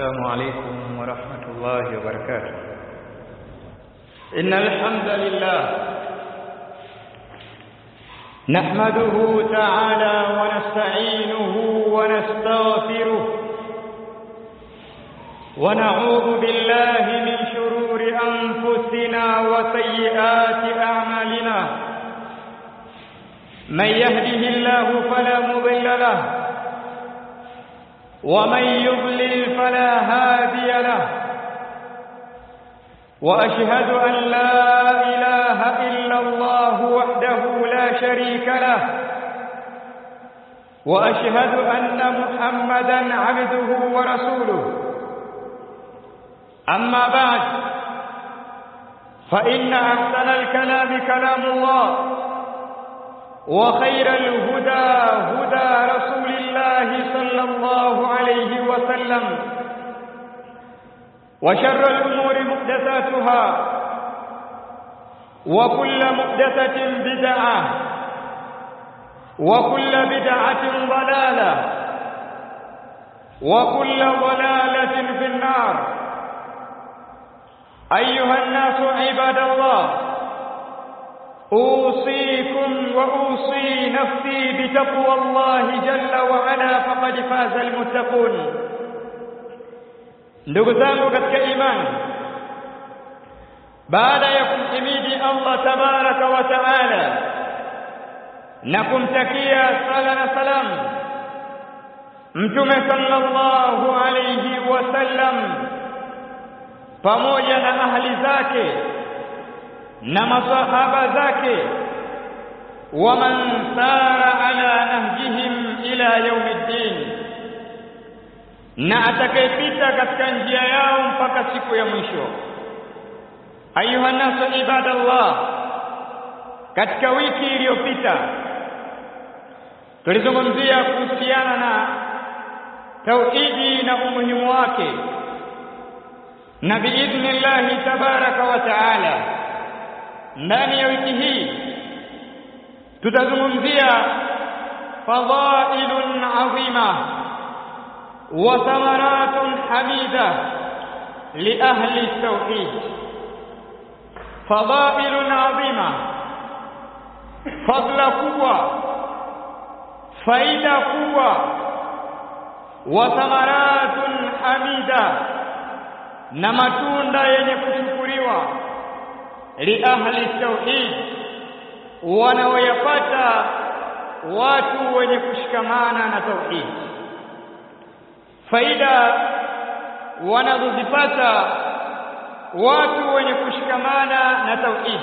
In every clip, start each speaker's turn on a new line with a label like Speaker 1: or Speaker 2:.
Speaker 1: السلام عليكم ورحمة الله وبركاته إن الحمد لله نحمده تعالى ونستعينه ونستغفره ونعوذ بالله من شرور أنفسنا وسيئات أعمالنا من يهده الله فلا مضل له ومن يضلل فلا هادي له واشهد ان لا اله الا الله وحده لا شريك له واشهد ان محمدا عبده ورسوله اما بعد فان احسن الكلام كلام الله وخير الهدى هدى رسول الله صلى الله عليه وسلم وشر الأمور محدثاتها وكل محدثة بدعة وكل بدعة ضلالة وكل ضلالة في النار أيها الناس عباد الله أوصيكم وأوصي نفسي بتقوى الله جل وعلا فقد فاز المتقون ndugu zangu katika imani baada ya kumhimidi Allah tabaraka wa taala na kumtakia sala na salam mtume sallallahu alayhi wasallam pamoja na ahli zake na masahaba zake waman sara ala nahjihim ila yaumiddin na atakayepita katika njia yao mpaka siku ya mwisho ayuha nasu ibadallah katika wiki iliyopita tulizungumzia kuhusiana na tauhidi na umuhimu wake na biidhnillahi tabaraka wa taala ndani ya wiki hii tutazungumzia fadhailun azima wa thamaratun hamida li ahli tauhid fadhailun azima fadla kubwa faida kubwa wa thamaratun hamida na matunda yenye kushukuriwa li ahli tauhid wanaoyapata watu wenye kushikamana na tauhid faida wanazozipata watu wenye kushikamana na tauhid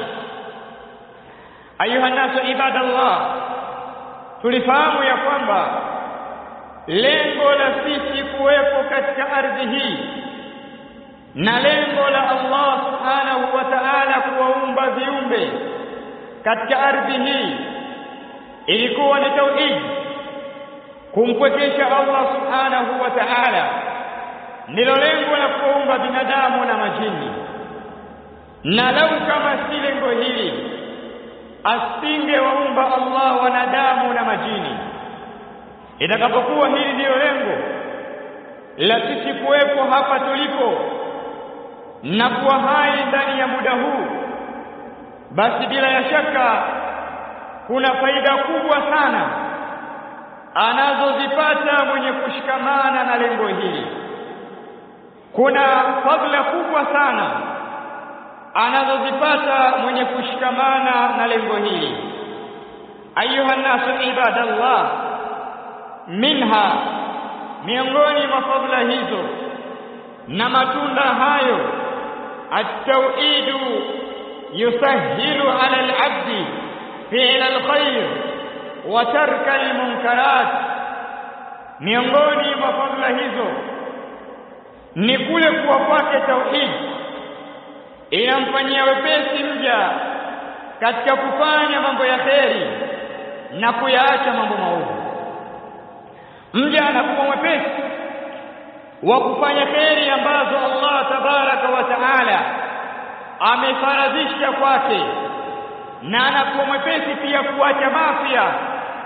Speaker 1: ayuha nasu ibadallah tulifahamu ya kwamba lengo la sisi kuwepo katika ardhi hii na lengo la Allah subhanahu wa ta'ala kuwaumba viumbe katika ardhi hii ilikuwa ni tauhid kumpwekesha Allah subhanahu wa ta'ala ndilo lengo la kuumba binadamu na majini na lau kama si lengo hili asingewaumba Allah wanadamu na majini itakapokuwa hili ndiyo lengo la sisi kuwepo hapa tulipo na kuwa hai ndani ya muda huu basi bila ya shaka kuna faida kubwa sana anazozipata mwenye kushikamana na lengo hili kuna fadhila kubwa sana anazozipata mwenye kushikamana na lengo hili ayuha nasu ibadallah minha miongoni mwa fadhila hizo na matunda hayo التوحيد يسهل على العبد فعل الخير وترك المنكرات miongoni mwa fadhila hizo ni kule kuwa kwake tauhid inamfanyia wepesi mja katika kufanya mambo ya kheri na kuyaacha mambo maovu mja anakuwa mwepesi wa kufanya kheri ambazo Allah tabaraka wa taala amefaradhisha kwake na anakuwa mwepesi pia kuacha mafia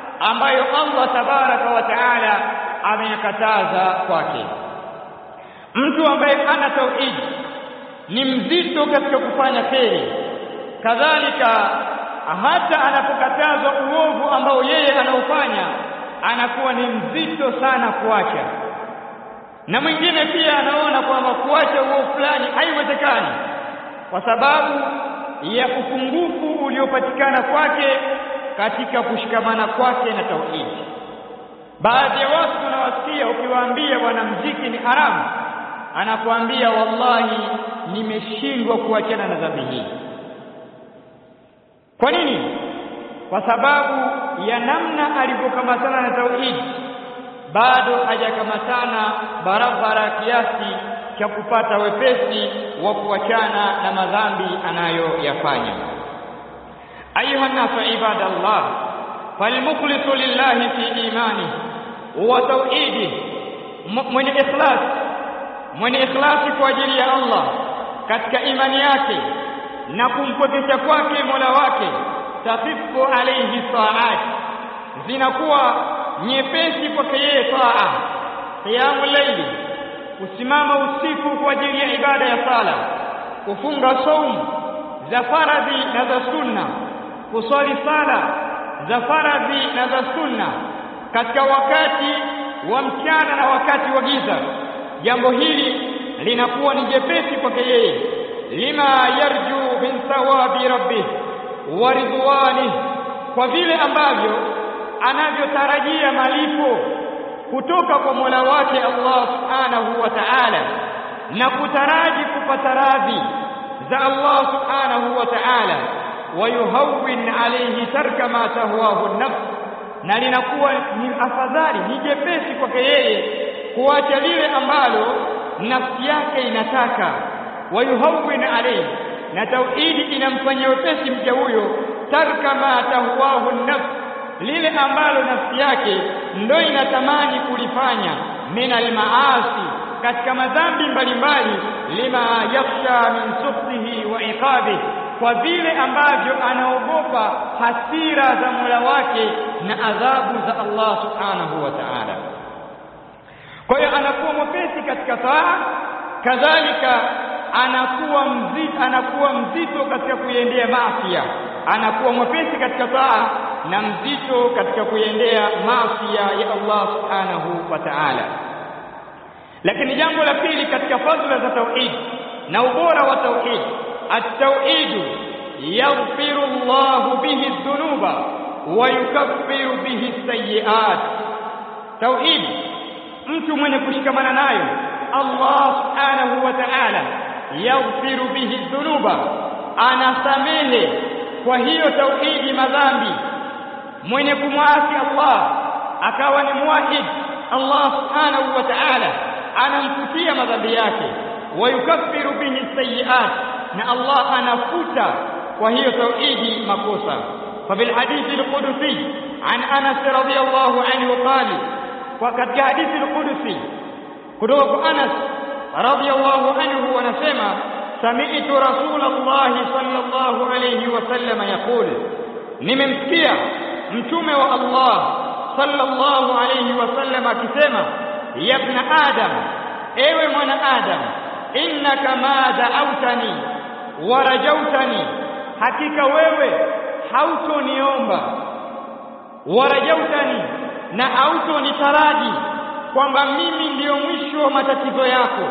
Speaker 1: ambayo Allah tabaraka wa taala ameyakataza kwake mtu ambaye ana tauhidi ni mzito katika kufanya kheri kadhalika hata anapokatazwa uovu ambao yeye anaufanya anakuwa ni mzito sana kuacha na mwingine pia anaona kwamba kuacha uovu fulani haiwezekani kwa sababu ya upungufu uliopatikana kwake katika kushikamana kwake na tauhidi baadhi ya watu tunawasikia ukiwaambia bwana mziki ni haramu anakuambia wallahi nimeshindwa kuachana na dhambi hii kwa nini kwa sababu ya namna alivyokamatana na tauhidi bado hajakamatana barabara kiasi cha kupata wepesi wa kuachana na madhambi anayoyafanya ayuha nasu ibadallah falmukhlisu lillahi fi imani wa tauhidi mwenye ikhlas mwenye ikhlasi kwa ajili ya Allah katika imani yake na kumpokesha kwake Mola wake tafifu alayhi saat zinakuwa nyepesi kwake yeye taa qiyamul layli kusimama usiku kwa ajili ya ibada ya sala kufunga saumu za faradhi na za sunna kuswali sala za faradhi na za sunna katika wakati wa mchana na wakati wa giza jambo hili linakuwa ni jepesi kwake yeye lima yarju min thawabi rabbih wa ridwani kwa vile ambavyo anavyotarajia malipo kutoka kwa Mola wake Allah Subhanahu wa Ta'ala na kutaraji kupata radhi za Allah Subhanahu wa Ta'ala wayuhawwin alayhi tarka ma tahwahu nafs na linakuwa ni afadhali ni jepesi kwake yeye kuacha lile ambalo nafsi yake inataka wayuhawwin alayhi na tauhidi inamfanyia wepesi mja huyo tarka ma tahwahu nafs lile ambalo nafsi yake ndo inatamani kulifanya min almaasi katika madhambi mbalimbali lima yakhsha min sukhtihi wa iqabihi kwa vile ambavyo anaogopa hasira za Mola wake na adhabu za Allah subhanahu wa ta'ala kwa hiyo anakuwa mwepesi katika taa kadhalika anakuwa mzito anakuwa mzito katika kuiendea maasi anakuwa mwepesi katika taa na mzito katika kuiendea maasi ya Allah subhanahu wa ta'ala lakini jambo la pili katika fadhila za tauhid na ubora wa tauhid at-tauhid yaghfiru Allah bihi dhunuba wa yukaffiru bihi sayyi'at tauhid mtu mwenye kushikamana nayo Allah subhanahu wa ta'ala yaghfiru bihi dhunuba anasamehe kwa hiyo tauhidi madhambi mwenye kumwasi Allah akawa ni muwahid Allah subhanahu wa ta'ala anamfutia madhambi yake wayukaffiru bihi sayiat na Allah anafuta kwa hiyo tauhidi makosa ففي الحديث القدسي عن أنس رضي الله عنه قال وقد حديث القدسي كتب أنس رضي الله عنه ونسمع سمعت رسول الله صلى الله عليه وسلم يقول nimemsikia mtume wa Allah sallallahu alayhi wasallam akisema ya ibn adam ewe mwana adam innaka ma da'awtani wa rajautani hakika wewe hautoniomba wa rajautani na hautonitaraji kwamba mimi ndiyo mwisho wa matatizo yako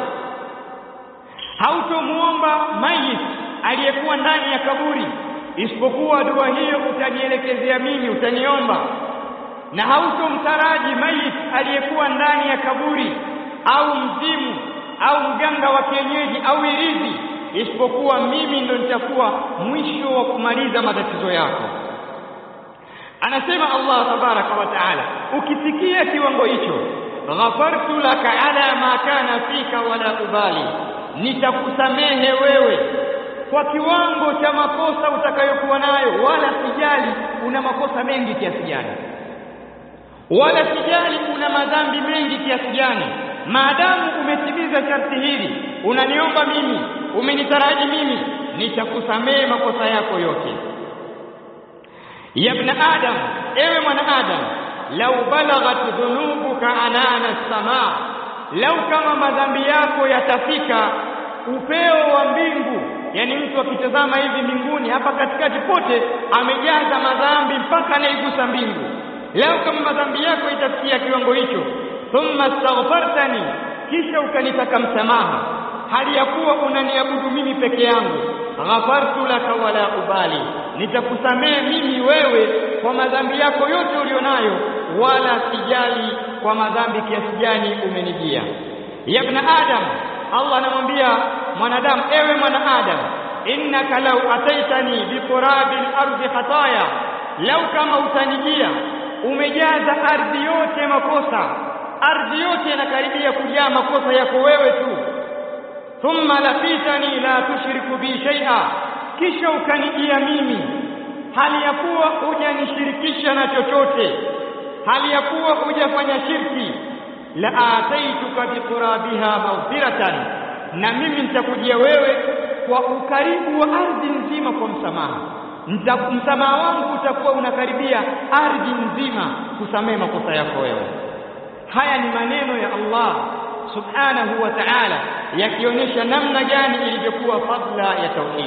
Speaker 1: hautomuomba mayit aliyekuwa ndani ya kaburi isipokuwa dua hiyo utanielekezea mimi utaniomba na hautomtaraji mayit aliyekuwa ndani ya kaburi au mzimu au mganga wa kienyeji au irizi isipokuwa mimi ndo nitakuwa mwisho wa kumaliza matatizo yako anasema Allah tabaraka wa taala ukisikia kiwango hicho ghafartu laka ala ma kana fika wala ubali nitakusamehe wewe kwa kiwango cha makosa utakayokuwa nayo wala sijali una makosa mengi kiasi gani wala sijali una madhambi mengi kiasi gani maadamu umetimiza sharti hili unaniomba mimi umenitaraji mimi nitakusamehe makosa yako yote ya ibn adam ewe mwana adam lau balaghat dhunubuka anana samaa lau kama madhambi yako yatafika upeo wa mbingu yani mtu akitazama hivi mbinguni hapa katikati pote amejaza madhambi mpaka anaigusa mbingu lau kama madhambi yako itafikia kiwango hicho thumma astaghfartani kisha ukanitaka msamaha hali ya kuwa unaniabudu mimi peke yangu ghafartu laka wala ubali nitakusamehe mimi wewe kwa madhambi yako yote ulionayo wala sijali kwa madhambi kiasi gani umenijia ya ibn adam Allah anamwambia mwanadamu ewe mwanadamu innaka law ataitani biqurabil ardi khataya lau kama utanijia umejaza ardhi yote makosa ardhi yote inakaribia kujaa makosa yako wewe tu thumma laqitani la tushriku bi shay'a kisha ukanijia mimi hali ya kuwa hujanishirikisha na chochote hali ya kuwa hujafanya shirki la ataituka biqurabiha maghfiratan na mimi nitakujia wewe kwa ukaribu wa ardhi nzima kwa msamaha msamaha wangu utakuwa unakaribia ardhi nzima kusamehe makosa yako wewe haya ni maneno ya Allah subhanahu wa ta'ala yakionyesha namna gani ilivyokuwa fadla ya tauhid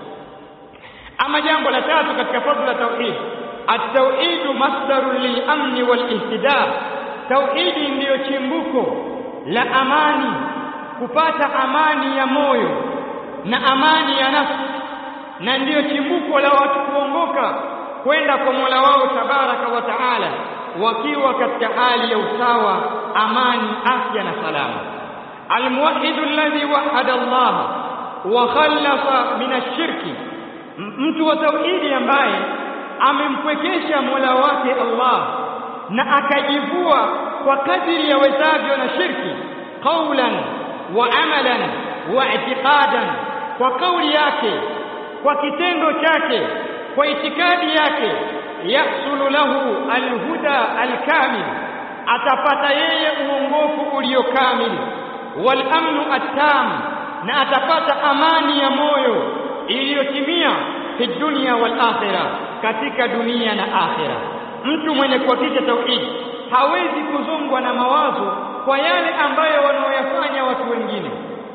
Speaker 1: ama jambo la tatu katika fadla ya tauhid at-tauhid masdarun lil-amn wal-ihtida tauhidi ndiyo chimbuko la amani kupata amani ya moyo na amani ya nafsi na ndiyo chimbuko la watu kuongoka kwenda kwa Mola wao tabaraka wa taala wakiwa katika hali ya usawa amani afya na salama almuwahhid alladhi wahada Allah wa khallasa min ash-shirki mtu wa tauhidi ambaye amempwekesha Mola wake Allah na akajivua kwa kadiri ya wezavyo na shirki qawlan wa amalan wa i'tiqadan kwa kauli yake kwa kitendo chake kwa itikadi yake yahsulu lahu alhuda alkamil atapata yeye uongofu uliokamili wal amnu attam na atapata amani ya moyo iliyotimia fi dunya wal akhirah katika dunia na akhira mtu mwenye kuhakikisha tauhidi hawezi kuzongwa na mawazo kwa yale ambayo wanaoyafanya watu wengine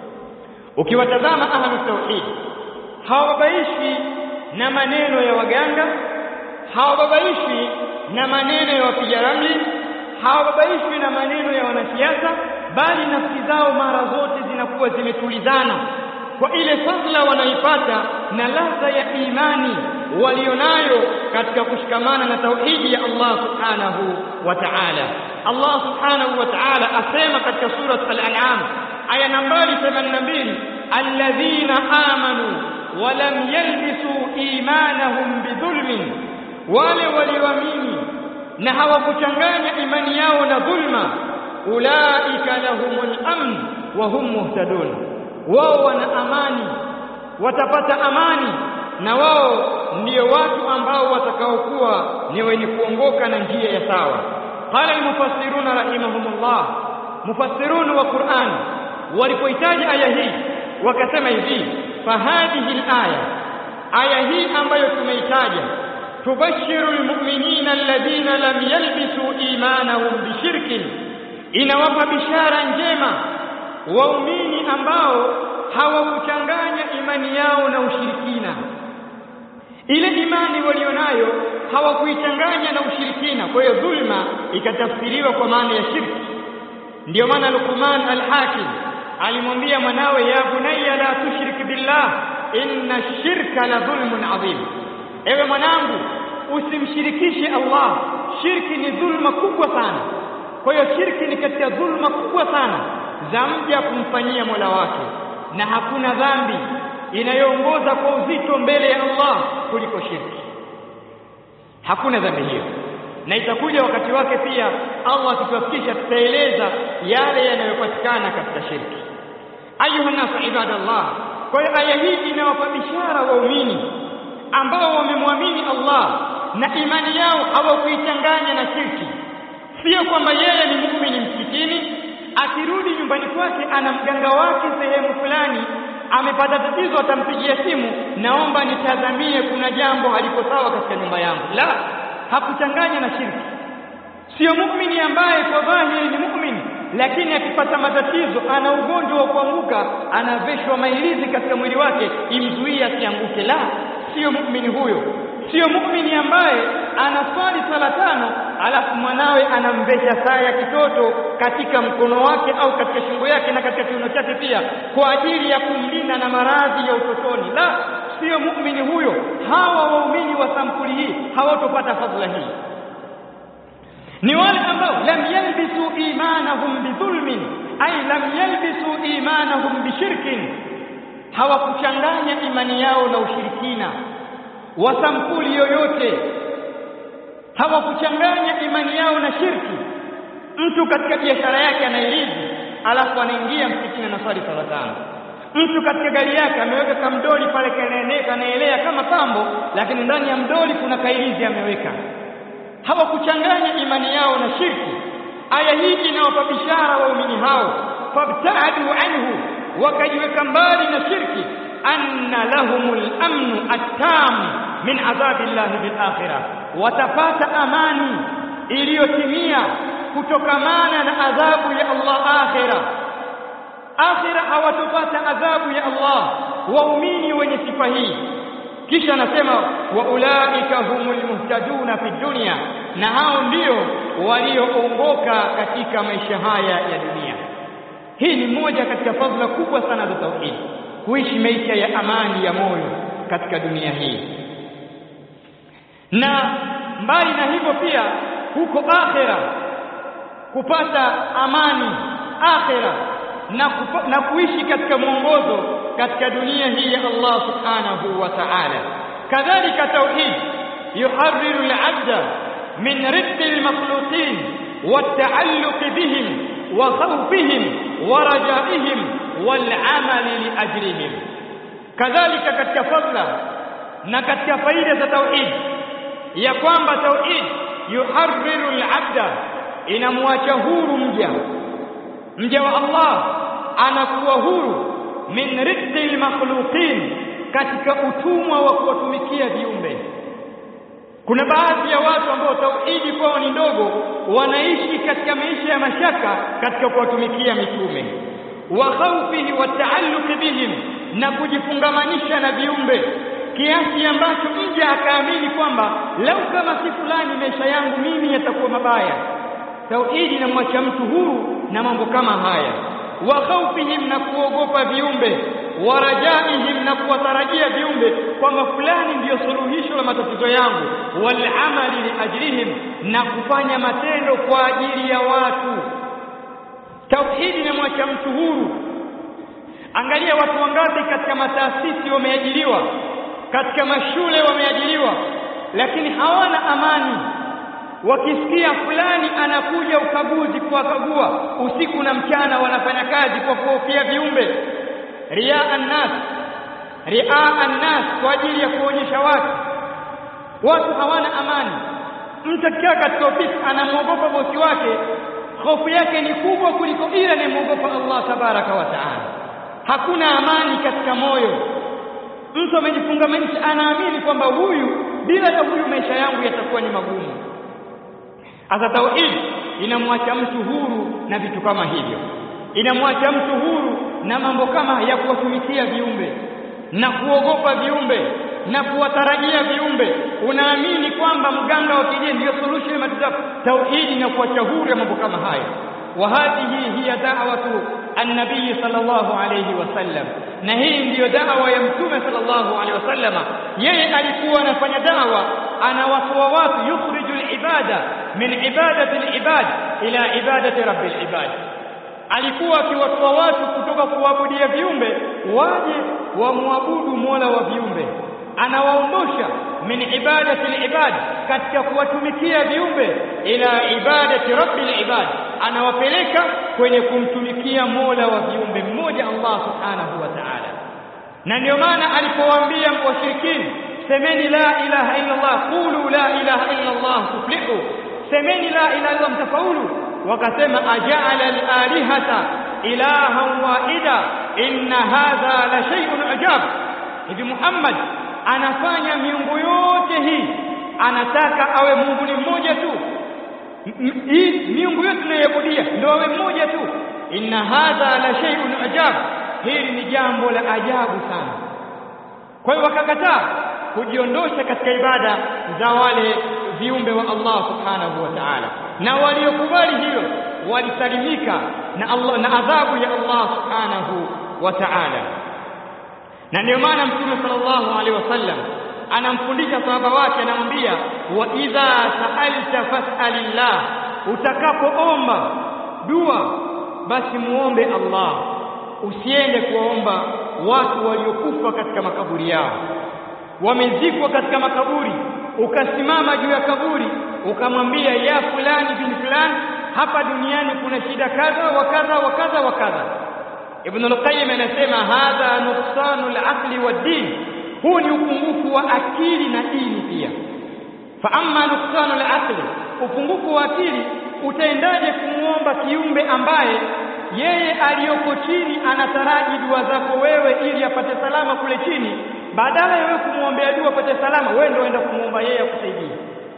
Speaker 1: ukiwatazama ahlu tauhid hawabaishi na maneno ya waganga hawababaishi na maneno ya wapiga ramli hawababaishi na maneno ya wanasiasa bali nafsi zao mara zote zinakuwa zimetulizana kwa ile fadhila wanaipata na ladha ya imani walionayo katika kushikamana na tauhidi ya Allah subhanahu wa ta'ala Allah subhanahu wa ta'ala asema katika surat al-an'am aya nambari 82 alladhina amanu wa lam yalbisu imanahum bidhulmin wale walioamini na hawakuchanganya imani yao na dhulma ulaika lahumul amn wa hum muhtadun wao wana amani watapata amani na wao ndio watu ambao watakaokuwa ni wenye kuongoka na njia ya sawa qala almufassiruna rahimahumullah mufassirun wa Qur'an walipohitaji aya hii wakasema hivi fahadihi alaya aya hii ambayo tumeitaja tubashiru almu'minina alladhina lam yalbisu imanahum bishirkin inawapa bishara njema waumini ambao hawakuchanganya imani yao na ushirikina ile imani walionayo hawakuichanganya na ushirikina kwa hiyo dhulma ikatafsiriwa kwa maana ya shirki ndio maana Luqman al-Hakim alimwambia mwanawe ya bunayya la tushrik billah inna shirka la dhulmun adhim ewe mwanangu usimshirikishe Allah shirki ni dhulma kubwa sana kwa hiyo shirki ni katika dhulma kubwa sana za mja kumfanyia Mola wake na hakuna dhambi inayoongoza kwa uzito mbele ya Allah kuliko shirki hakuna dhambi hiyo na itakuja wakati wake pia Allah akitufikisha tutaeleza yale yanayopatikana katika shirki ayuha nas ibadallah kwa hiyo aya hii inawapa bishara waumini ambao wamemwamini Allah na imani yao hawakuichanganya na shirki sio kwamba yeye ni muumini msikitini akirudi nyumbani kwake ana mganga wake sehemu fulani amepata tatizo atampigia simu naomba nitazamie kuna jambo haliko sawa katika nyumba yangu la hakuchanganya na shirki sio muumini ambaye kwa dhahiri ni muumini lakini akipata matatizo ana ugonjwa wa kuanguka anaveshwa mailizi katika mwili wake imzuie asianguke la sio muumini huyo sio muumini ambaye anaswali sala tano alafu mwanawe anamvesha saa ya kitoto katika mkono wake au katika shingo yake na katika kiuno chake pia kwa ajili ya kumlinda na maradhi ya utotoni la sio muumini huyo hawa waumini wa sampuli hii hawatopata fadhila hii ni wale ambao lam yalbisu imanahum bidhulmin ay lam yalbisu imanahum bishirkin hawakuchanganya imani yao na ushirikina wa sampuli yoyote hawakuchanganya imani yao na shirki mtu katika biashara yake anairizi alafu anaingia msikitini na swali sala tano mtu katika gari yake ameweka kamdoli pale kanaelea kama pambo lakini ndani ya mdoli kuna kairizi ameweka hawakuchanganya imani yao na shirki aya hii inawapa bishara waumini hao fabtaadu anhu wakajiweka mbali na shirki anna lahumul amnu attam min adhabi llahi bil akhirah watapata amani iliyotimia kutokamana na adhabu ya Allah akhira akhira hawatopata adhabu ya Allah waumini wenye sifa hii kisha anasema wa ulaika humul muhtaduna fi dunya na hao ndio walioongoka katika maisha haya ya dunia hii ni moja katika fadhila kubwa sana za tauhid kuishi maisha ya amani ya moyo katika dunia hii na mbali na hivyo pia huko akhera kupata amani akhera na, kupa, na kuishi katika mwongozo katika dunia hii ya Allah subhanahu wa ta'ala kadhalika tauhid yuharriru al-'abda min riddi al-makhluqin والتعلق بهم وخوفهم ورجائهم والعمل لأجرهم كذلك katika fadla na katika faida za tauhid ya kwamba tauhid yuharriru al-'abda inamwacha huru mja mja wa Allah anakuwa huru min riddi al-makhluqin katika utumwa wa kuwatumikia viumbe kuna baadhi ya watu ambao tauhidi kwao ni ndogo wanaishi katika maisha ya mashaka katika kuwatumikia mitume wa khawfihi wa taalluqi bihim na kujifungamanisha na viumbe kiasi ambacho mja akaamini kwamba lau kama si fulani maisha yangu mimi yatakuwa mabaya tauhidi inamwacha mtu huru na mambo kama haya wa khawfihim na kuogopa viumbe wa rajaihim na kuwatarajia viumbe kwamba fulani ndiyo suluhisho la matatizo yangu wal amali li ajrihim na kufanya matendo kwa ajili ya watu tauhidi inamwacha mtu huru angalia watu wangapi katika mataasisi wameajiriwa katika mashule wameajiriwa lakini hawana amani wakisikia fulani anakuja ukaguzi kuwakagua usiku na mchana wanafanya kazi kwa kuhofia viumbe riaa annas riaa annas kwa ajili ya kuonyesha watu watu hawana amani mtu akikaa katika ofisi anamwogopa bosi wake hofu yake ni kubwa kuliko ile anayemwogopa Allah tabaraka wa taala hakuna amani katika moyo mtu amejifungamanisha anaamini kwamba huyu bila ya huyu maisha yangu yatakuwa ni magumu Asa tauhid inamwacha mtu huru na vitu kama hivyo, inamwacha mtu huru na mambo kama ya kuwatumikia viumbe na kuogopa viumbe na kuwatarajia viumbe. Unaamini kwamba mganga wa kienyeji ndio solution ya matatizo. Tauhidi inakuacha huru ya mambo kama haya. wa hadhihi hiya da'watu an-nabii sallallahu alayhi wasallam, na hii ndiyo dawa ya mtume sallallahu alayhi wasallam. Yeye alikuwa anafanya dawa anawatoa watu yukhriju al-ibada min ibadati al-ibad ila ibadati rabbil ibad alikuwa akiwatoa watu kutoka kuabudia viumbe waje wamwabudu Mola wa viumbe anawaondosha min ibadati al-ibad katika kuwatumikia viumbe ila ibadati rabbil ibad anawapeleka kwenye kumtumikia Mola wa viumbe mmoja Allah subhanahu wa ta'ala na ndio maana alipowaambia washirikini semeni la ilaha illa Allah qulu la ilaha illa Allah tuflihu semeni la ilaha illa mtafaulu wakasema aja'ala al-alihata ilahan wahida inna hadha la shay'un ajab hivi Muhammad anafanya miungu yote hii anataka awe Mungu ni mmoja tu hii miungu yote tunayoabudia ndio awe mmoja tu inna hadha la shay'un ajab hili ni jambo la ajabu sana kwa hiyo wakakataa kujiondosha katika ibada za wale viumbe wa Allah subhanahu wa ta'ala na waliokubali hilo walisalimika na Allah na adhabu ya Allah subhanahu wa ta'ala na ndio maana mtume sallallahu alaihi wasallam anamfundisha sahaba wake anamwambia wa idha sa'alta fas'alillah utakapoomba dua basi muombe Allah usiende kuwaomba watu waliokufa katika makaburi yao wamezikwa katika makaburi ukasimama juu ya kaburi ukamwambia ya fulani bin fulani hapa duniani kuna shida kadha wa kadha wa kadha wa kadha Ibn al-Qayyim anasema hadha nuqsanul aqli wad-din huu ni upungufu wa akili na dini pia fa amma nuqsanul aqli upungufu wa akili utaendaje kumuomba kiumbe ambaye yeye aliyoko chini anataraji dua zako wewe ili apate salama kule chini badala ya wewe kumwombea dua apate salama wewe ndio uenda kumuomba yeye akusaidie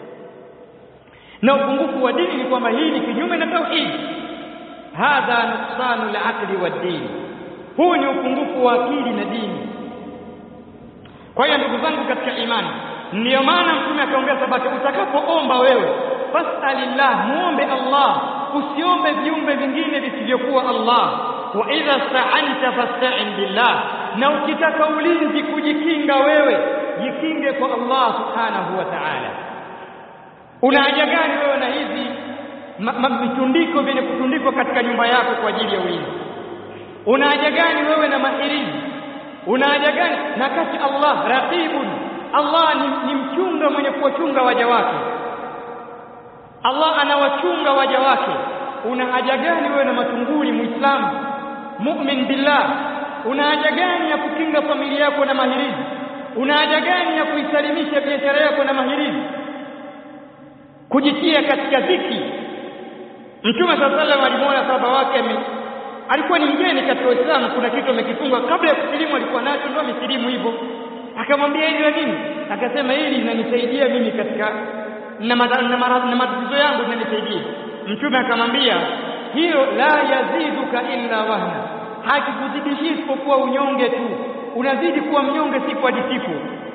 Speaker 1: na upungufu wa dini ni kwamba hii ni kinyume na tauhid hadha nuqsanu al-aqli wad-din huu ni upungufu wa akili na dini kwa hiyo ndugu zangu katika imani ndiyo maana mtume akaongea sabati utakapoomba wewe fasalillah muombe Allah usiombe viumbe vingine visivyokuwa Allah wa idha sta'anta fasta'in billah na ukitaka ulinzi kujikinga wewe jikinge kwa Allah subhanahu wa ta'ala una haja gani wewe na hizi vitundiko vyenye kutundikwa katika nyumba yako kwa ajili ya ulinzi una haja gani wewe na mahirizi una haja gani na kati Allah raqibun Allah ni, ni mchunga mwenye kuwachunga waja wake Allah anawachunga waja wake una haja gani wewe na matunguli muislamu mu'min billah una haja gani ya kukinga familia yako na mahirizi una haja gani ya kuisalimisha biashara yako na mahirizi kujitia katika dhiki Mtume sallallahu alimwona sahaba wake alikuwa ni mgeni katika Uislamu kuna kitu amekifunga kabla ya kusilimu alikuwa nacho ndio amesilimu hivyo akamwambia hili la nini akasema hili linanisaidia mimi katika na matatizo yangu linanisaidia mtume akamwambia hilo la yaziduka illa wahna hakikuzidishi isipokuwa unyonge tu unazidi kuwa mnyonge siku hadi siku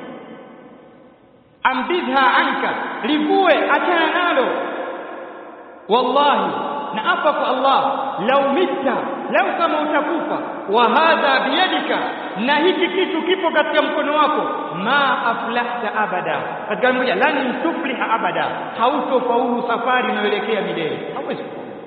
Speaker 1: ambidha anka livue achana nalo wallahi na hapa kwa Allah lau mitta lau kama utakufa wa hadha biyadika na hiki kitu kipo katika mkono wako ma aflahta abada katika moja lan tufliha abada hautofaulu safari unayoelekea milele hauwezi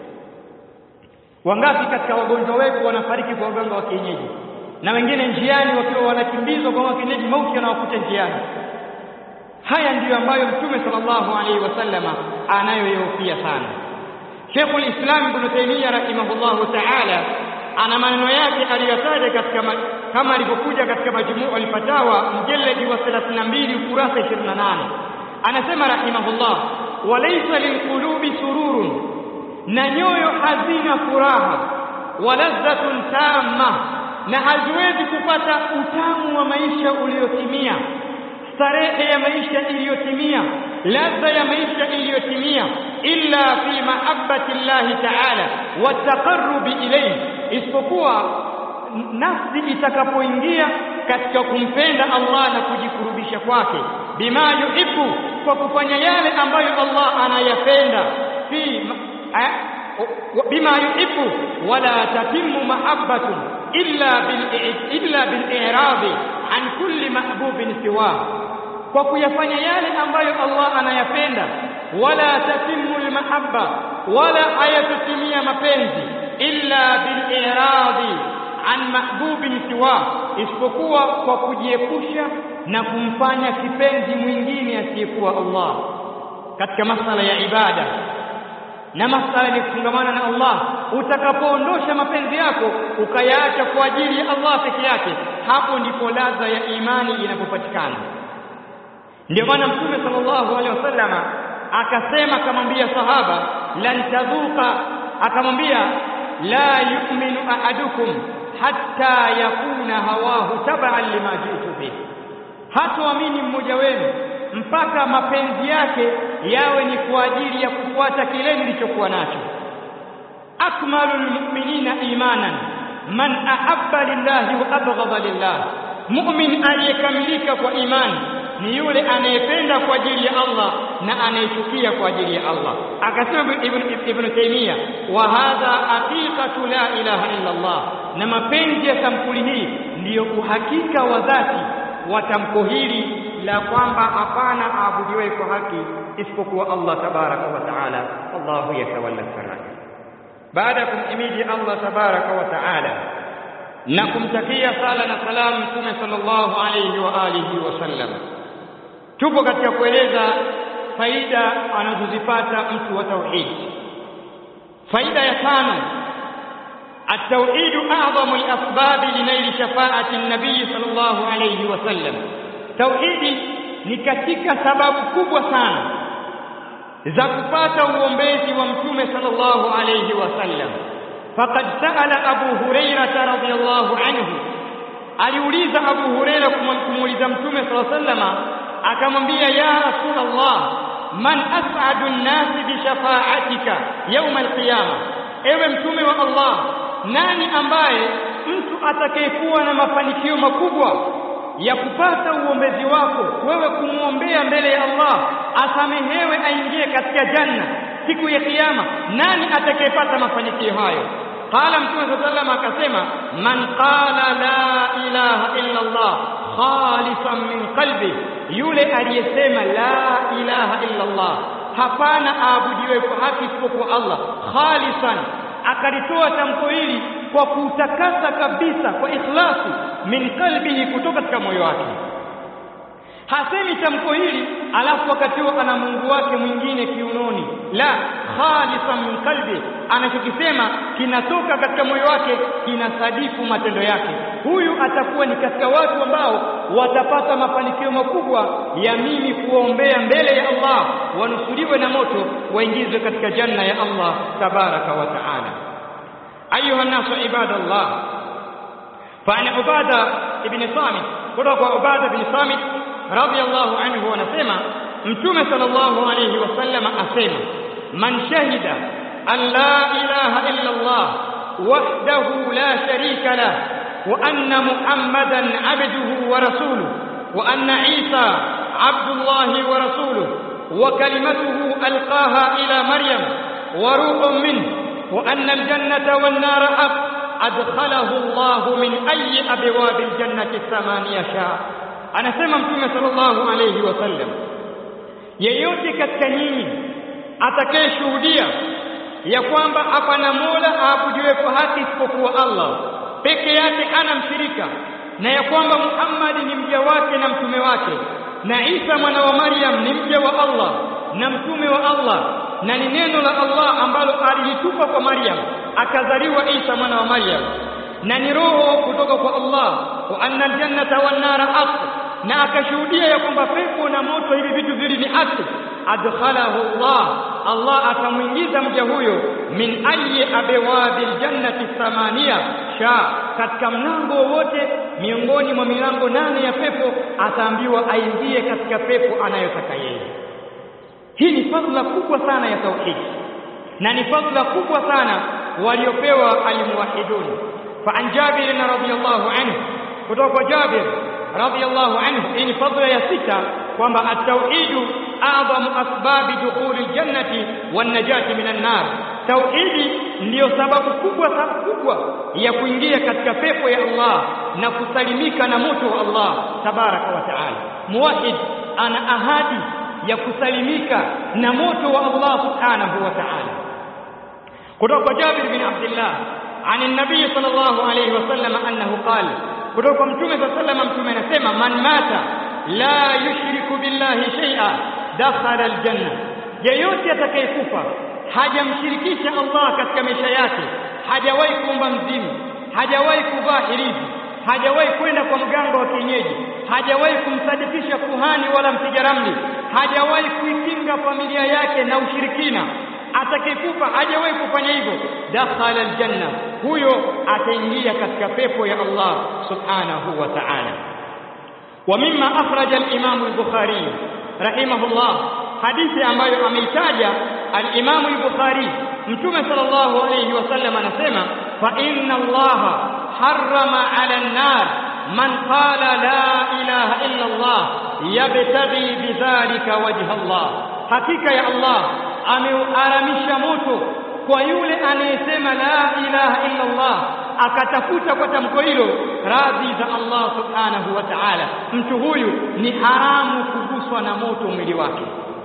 Speaker 1: wangapi katika wagonjwa wetu wanafariki kwa waganga wa kienyeji na wengine njiani wakiwa wanakimbizwa kwa kienyeji mauti yanawakuta njiani haya ndiyo ambayo mtume sallallahu alaihi wasallama anayoyahofia sana Sheikhul Islam Ibn Taymiyyah rahimahullahu ta'ala ana maneno yake aliyotaja katika kama alivyokuja katika majmuu al-fatawa mjalladi wa 32 ukurasa 28 anasema rahimahullah walaysa lilqulubi sururun na nyoyo hazina furaha waladhatun tamma na haziwezi kupata utamu wa maisha uliotimia starehe ya maisha iliyotimia ladha ya maisha iliyotimia illa fi mahabbati llahi ta'ala wa taqarrubi ilayhi isipokuwa nafsi itakapoingia katika kumpenda Allah na kujikurubisha kwake bima yuhibbu kwa kufanya yale ambayo Allah anayapenda fi bima yuhibbu wala tatimmu mahabbatu illa bil illa bil i'rabi an kulli mahbubin siwa kwa kuyafanya yale ambayo Allah anayapenda wala tatimmu almahabba wala hayatutimia mapenzi illa bil i'radi an mahbubin siwa isipokuwa kwa kujiepusha na kumfanya kipenzi mwingine asiyekuwa Allah katika masala ya ibada na masala ya kufungamana na Allah utakapoondosha mapenzi yako ukayaacha kwa ajili ya Allah peke yake hapo ndipo ladha ya imani inapopatikana ndio maana mtume sallallahu alaihi wasallama akasema akamwambia sahaba lan tadhuqa akamwambia la yu'minu ahadukum hatta yakuna hawahu tab'an lima jitu bih hatoamini mmoja wenu mpaka mapenzi yake yawe ni kwa ajili ya kufuata kile nilichokuwa nacho akmalul mu'minina imanan man ahabba lillahi wa abghadha lillah mu'min aliyekamilika kwa imani ni yule anayependa kwa ajili ya Allah na anayechukia kwa ajili ya Allah akasema ibn ibn taymiya wa hadha haqiqatu la ilaha illa Allah na mapenzi ya sampuli hii ndiyo uhakika wa dhati wa tamko hili la kwamba hapana aabudiwe kwa haki isipokuwa Allah tabaraka wa taala Allahu yatawalla sarata baada ya kumhimidi Allah tabaraka wa taala na kumtakia sala na salamu mtume sallallahu alayhi wa alihi wasallam tupo katika kueleza faida anazozipata mtu wa tauhid faida ya tano التوحيد أعظم الأسباب لنيل شفاعة النبي صلى الله عليه وسلم توحيد ni katika sababu kubwa sana za kupata uombezi wa mtume sallallahu alayhi wasallam faqad sa'ala abu hurairah radhiyallahu anhu aliuliza abu hurairah kumuuliza mtume sallallahu alayhi wasallam akamwambia ya rasulullah man as'adu an-nas bi shafa'atika yawm al-qiyamah ewe mtume wa Allah nani ambaye mtu atakayekuwa na mafanikio makubwa ya kupata uombezi wako wewe kumwombea mbele ya Allah asamehewe aingie katika janna siku ya kiyama nani atakayepata mafanikio hayo qala mtume sallallahu akasema man qala la ilaha illa Allah khalisan min qalbi yule aliyesema la ilaha illa Allah hapana aabudiwe kwa haki isipokuwa Allah khalisan akalitoa tamko hili kwa kutakasa kabisa kwa ikhlasi min qalbihi kutoka katika moyo wake hasemi tamko hili alafu wakati huo ana Mungu wake mwingine kiunoni la khalisan min qalbi anachokisema kinatoka katika moyo wake kinasadifu matendo yake huyu atakuwa ni katika watu ambao watapata mafanikio makubwa ya mimi kuombea mbele ya Allah wanusuriwe na moto waingizwe katika janna ya Allah tabaraka wa taala ayuha nasu ibadallah fa an ubada ibn samit kutoka ubada ibn samit radiyallahu anhu anasema mtume sallallahu alayhi wasallam asema man shahida an la ilaha illa Allah wahdahu la sharika lah wa anna muhammadan abduhu wa rasuluhu wa anna isa abdullahi wa rasuluhu wa kalimatuhu alqaha ila maryam wa ruhun minhu wa anna aljannata wan nara haq adkhalahu Allah min ayyi abwabil jannati thamaniya sha'a anasema mtume sallallahu alayhi wasallam yeyote katika nyinyi atakayeshuhudia ya kwamba hapana mola aabudiwe kwa haki isipokuwa Allah peke yake ana mshirika na ya kwamba Muhammad ni mja wake na mtume wake na Isa mwana wa Maryam ni mja wa Allah na mtume wa Allah na ni neno la Allah ambalo alilitupa kwa Maryam akazaliwa Isa mwana wa Maryam na ni roho kutoka kwa Allah wa anna aljannata wan nara haq na akashuhudia ya kwamba pepo na moto hivi vitu vili ni haki adkhalahu Allah Allah atamuingiza mja huyo min ayi abwabil jannati thamania sha katika mlango wowote miongoni mwa milango nane ya pepo ataambiwa aingie katika pepo anayotaka yeye hii ni fadhila kubwa sana ya tauhid na ni fadhila kubwa sana waliopewa almuwahidun fa an Jabir radhiyallahu anhu kutoka kwa Jabir radhiyallahu anhu hii ni fadhila ya sita kwamba at-tauhid a'zamu asbabi dukhuli al-jannati wan-najati minan nar tauhidi ndiyo sababu kubwa kubwa ya kuingia katika pepo ya Allah na kusalimika na moto wa Allah tabaraka wa taala muwahid ana ahadi ya kusalimika na moto wa Allah subhanahu wa ta'ala kutoka kwa Jabir bin Abdullah عن النبي صلى الله عليه وسلم أنه قال kutoka mtume صلى الله عليه وسلم mtume anasema man mata la yushriku billahi shay'a dakhala aljanna yeyote atakayekufa hajamshirikisha Allah katika maisha yake hajawahi kuomba mzimu hajawahi kuvaa hirizi hajawahi kwenda kwa mganga wa kienyeji hajawahi kumsadikisha kuhani wala mpiga ramli hajawahi kuikinga familia yake na ushirikina atakayekufa hajawahi kufanya hivyo dakhala aljanna huyo ataingia katika pepo ya Allah subhanahu wa ta'ala wa mimma akhraja al-imam al-bukhari rahimahullah hadithi ambayo ameitaja al-Imam al-Bukhari Mtume sallallahu alayhi wasallam anasema fa inna Allah harrama 'ala an-nar man qala la ilaha illa Allah yabtaghi bidhalika wajha Allah hakika ya Allah ameuharamisha moto kwa yule anayesema la ilaha illa Allah akatafuta kwa tamko hilo radhi za Allah subhanahu wa ta'ala mtu huyu ni haramu kuguswa na moto mwili wake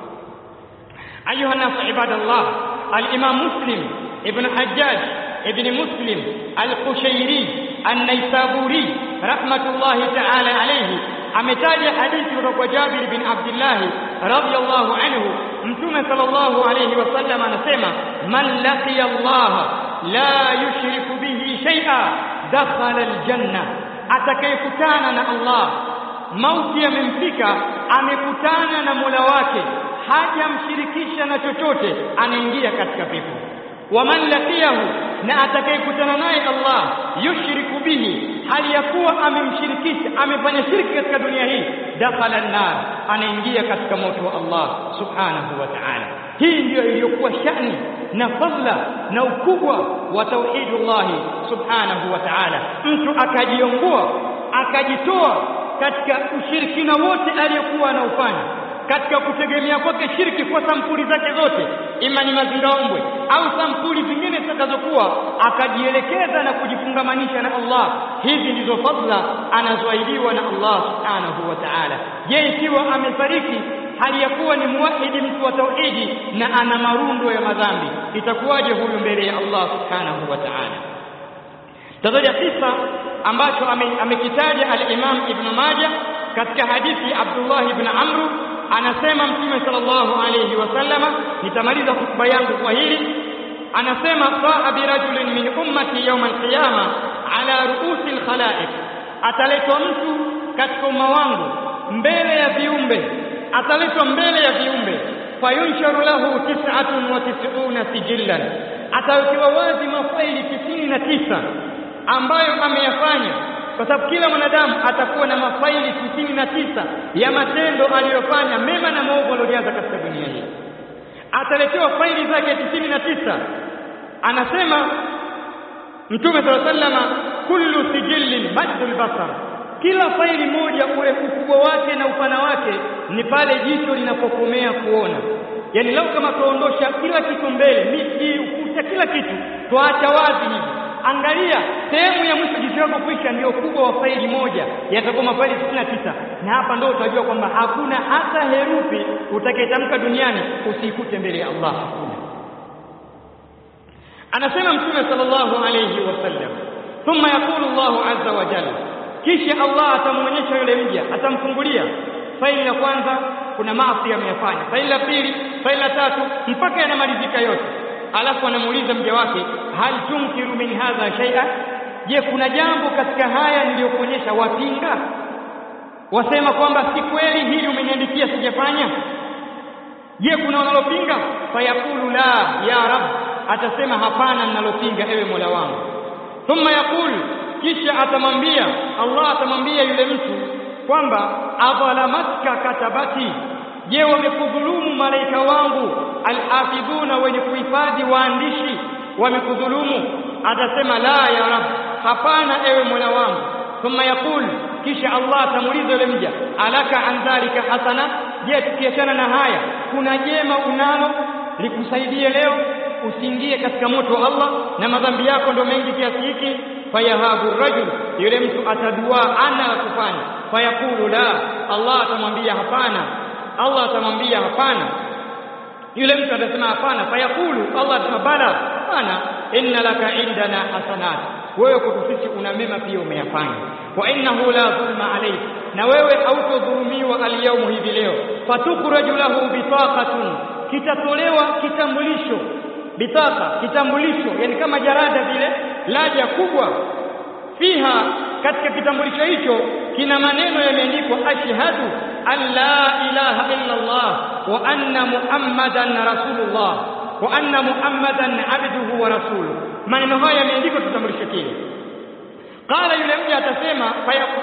Speaker 1: ayuha nas ibadallah al-imam muslim ibn hajjaj ibn muslim al-qushayri an-naisaburi rahmatullahi ta'ala alayhi ametaja hadithi kutoka kwa Jabir bin Abdullah radhiyallahu anhu mtume sallallahu alayhi wasallam anasema man laqiya Allah la yushriku bihi shay'a dakhala aljanna atakayekutana na Allah mauti yamemfika amekutana na Mola wake hajamshirikisha na chochote anaingia katika pepo waman laqiyahu na atakayekutana naye Allah yushriku bihi hali ya kuwa amemshirikisha amefanya shirki katika dunia hii dakhala an-nar anaingia katika moto wa Allah subhanahu wa ta'ala hii ndiyo iliyokuwa shani na fadla na ukubwa wa tauhidullah subhanahu wa ta'ala mtu akajiongoa akajitoa katika ushirikina wote aliyokuwa anaufanya katika kutegemea kwake shirki kwa sampuli zake zote ima ni mazingaombwe au sampuli zingine zitakazokuwa akajielekeza na kujifungamanisha na Allah hizi ndizo fadla anazoahidiwa na Allah subhanahu wa ta'ala je ikiwa amefariki hali ya kuwa ni muwahidi mtu wa tauhidi na ana marundo ya madhambi itakuwaje huyu mbele ya Allah subhanahu wa ta'ala tazama kisa ambacho amekitaja al-Imam Ibn Majah katika hadithi Abdullah ibn Amr anasema mtume sallallahu alayhi wasallama nitamaliza hotuba yangu kwa hili anasema saa birajulin min ummati yawm alqiyama ala ruusi alkhalaiq ataletwa mtu katika umma wangu mbele ya viumbe ataletwa mbele ya viumbe fayunsharu lahu tis'atun wa tis'una sijillan atawekewa wazi mafaili tisini na tisa ambayo ameyafanya kwa sababu kila mwanadamu atakuwa na mafaili tisini na tisa ya matendo aliyofanya mema na maovu aliyojaza katika dunia hii ataletewa faili zake tisini na tisa anasema mtume sala sallama kullu sijillin maddul basar kila faili moja ule ukubwa wake na upana wake ni pale jicho linapokomea kuona yani lau kama tuondosha kila kitu mbele miti ukuta kila kitu tuacha wazi hivi angalia sehemu ya mwisho jicho lako kuisha ndio ukubwa wa faili moja yatakuwa mafaili 99 na hapa ndio utajua kwamba hakuna hata herufi utakayetamka duniani usiikute mbele ya Allah hakuna anasema mtume sallallahu alayhi wasallam thumma yaqulu Allahu azza wa jalla kisha Allah atamuonyesha yule mja atamfungulia faili la kwanza kuna maasi ameyafanya faili la pili faili la tatu mpaka yanamalizika yote alafu anamuuliza mja wake hal tunkiru min hadha shay'a je kuna jambo katika haya niliyokuonyesha wapinga wasema kwamba si kweli hili umeniandikia sijafanya je kuna wanalopinga fayaqulu la ya rab atasema hapana ninalopinga ewe mola wangu thumma yaqulu kisha atamwambia Allah atamwambia yule mtu kwamba adhalamatka katabati je wamekudhulumu malaika wangu alhafidhuna wenye kuhifadhi waandishi wamekudhulumu atasema la ya rab hapana ewe mola wangu thumma yaqul kisha Allah atamuuliza yule mja alaka an dhalika hasana je tukiachana na haya kuna jema unalo likusaidie leo usiingie katika moto wa Allah na madhambi yako ndio mengi kiasi hiki fayahabu rajul yule mtu atadua ana la kufanya fayaqulu la Allah atamwambia hapana Allah atamwambia hapana yule mtu atasema hapana fayaqulu Allah atasema bala hapana inna laka indana hasanat wewe kwetu sisi una mema pia umeyafanya wa innahu la dhulma alayk na wewe hautodhulumiwa alyawmu hivi leo fatukhraju lahu bitaqatun kitatolewa kitambulisho bitaka kitambulisho yani kama jarada vile laja kubwa fiha katika kitambulisho hicho kina maneno yameandikwa ashhadu an la ilaha illa Allah wa anna muhammadan rasulullah wa anna muhammadan abduhu wa rasuluhu maneno haya yameandikwa kitambulisho kile qala yule mja atasema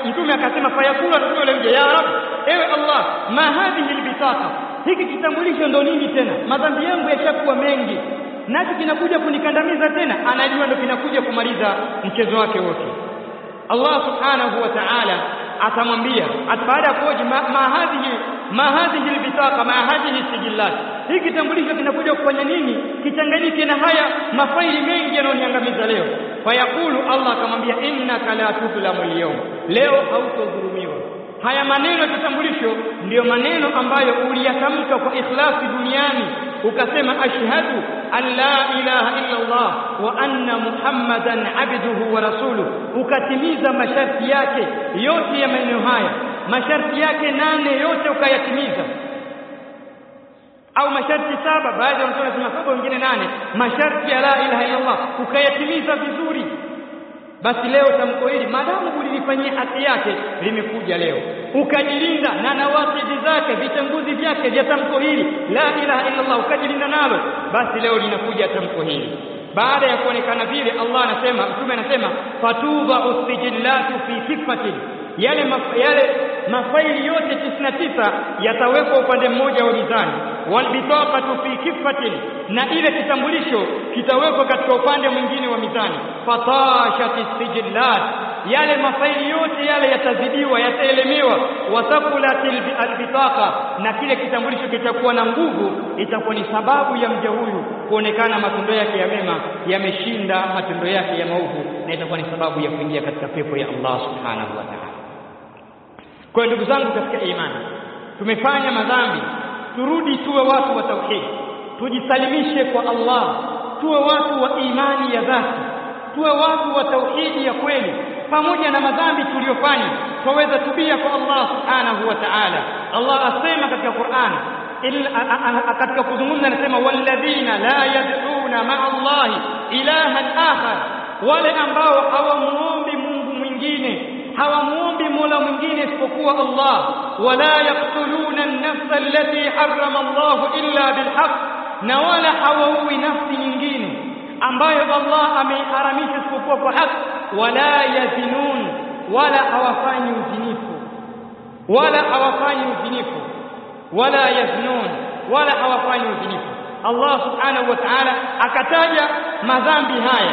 Speaker 1: mtume akasema fayakulu rasul yule ya rab ewe allah ma hadhihi albitaqa hiki kitambulisho ndo nini tena madhambi yangu yashakuwa mengi nacho kinakuja kunikandamiza tena anajua ndo kinakuja kumaliza mchezo wake wote Allah subhanahu wa ta'ala atamwambia baada ya kuoji ma, ma hadhihi ma hadhihi albitaqa ma hadhihi sijillat hiki kitambulisho kinakuja kufanya nini kichanganyike na haya mafaili mengi yanayoniangamiza leo fayaqulu Allah akamwambia innaka la tudlamu al leo hautodhulumiwa haya maneno ya kitambulisho ndiyo maneno ambayo uliyatamka kwa ikhlasi duniani ukasema ashhadu an la ilaha illa Allah wa anna muhammadan abduhu wa rasuluhu ukatimiza masharti yake yote ya maneno haya masharti yake nane yote ukayatimiza au masharti saba baadhi ya watu wanasema saba wengine nane masharti ya la ilaha illa Allah ukayatimiza vizuri basi leo tamko hili maadamu ulilifanyia haki yake limekuja leo ukajilinda na nawakidi zake vitanguzi vyake vya tamko hili la ilaha illa Allah ukajilinda nalo basi leo linakuja tamko hili baada ya kuonekana vile Allah anasema mtume anasema fatuba usijillatu fi kifatin yale maf yale mafaili yote 99 yatawekwa upande mmoja wa mizani walbitaqatu fi kifatin na ile kitambulisho kitawekwa katika upande mwingine wa mizani fatashati sijillat yale mafaili yote yale yatazidiwa yataelemewa wathaqulatil albitaqa na kile kitambulisho kitakuwa na nguvu itakuwa ni sababu ya mja huyu kuonekana matendo yake ya mema yameshinda matendo yake ya maovu na itakuwa ni sababu ya kuingia katika pepo ya Allah subhanahu wa ta'ala kwa ndugu zangu katika imani tumefanya madhambi turudi tuwe watu wa tauhid tujisalimishe kwa Allah tuwe watu wa imani ya dhati tuwe watu wa tauhidi ya kweli pamoja na madhambi tuliyofanya twaweza tubia kwa Allah subhanahu wa ta'ala Allah asema katika Qur'an katika kuzungumza anasema walladhina la yad'una ma'a Allah ilahan akhar wale ambao hawamuombi Mungu mwingine hawamuombi Mola mwingine isipokuwa Allah wala yaqtuluna an-nafsa allati harrama Allah illa bilhaq na wala hawaui nafsi nyingine ambayo Allah ameiharamisha isipokuwa kwa haki wala yazinun wala hawafanyi uzinifu wala hawafanyi uzinifu wala yaznun wala hawafanyi uzinifu Allah subhanahu wa ta'ala akataja madhambi haya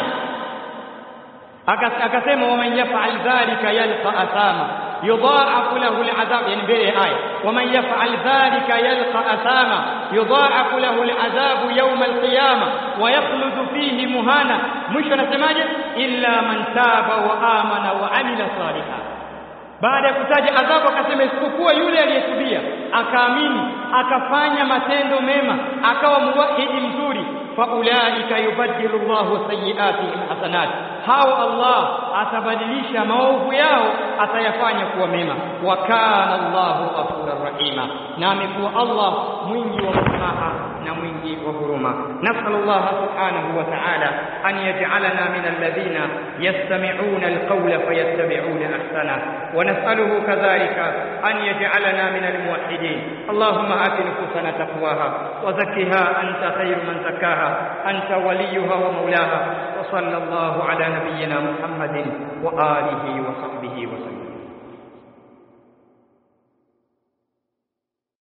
Speaker 1: akasema waman yaf'al dhalika yalqa athama yudha'afu lahu al'adhab yani mbele aya waman yaf'al dhalika yalqa athama yudha'afu lahu al'adhab yawm al-qiyamah wa yakhludu fihi muhana mwisho anasemaje illa man taba wa amana wa amila salihan baada ya kutaja adhabu akasema isipokuwa yule aliyetubia akaamini akafanya matendo mema akawa muwahidi mzuri faulaika yubaddilu Allahu sayyi'atihim hasanat hao Allah atabadilisha maovu yao atayafanya kuwa mema wa kana Allahu ghafurur rahima na amekuwa Allah mwingi wa msamaha na mwingi wa huruma nasallallahu subhanahu wa ta'ala an yaj'alana min alladhina yastami'una alqawla fayattabi'una ahsana wa nas'aluhu kadhalika an yaj'alana min almuwahhidin اللهم آت نفوسنا تقواها وزكها أنت خير من زكاها أنت وليها ومولاها وصلى الله على نبينا محمد وآله وصحبه وسلم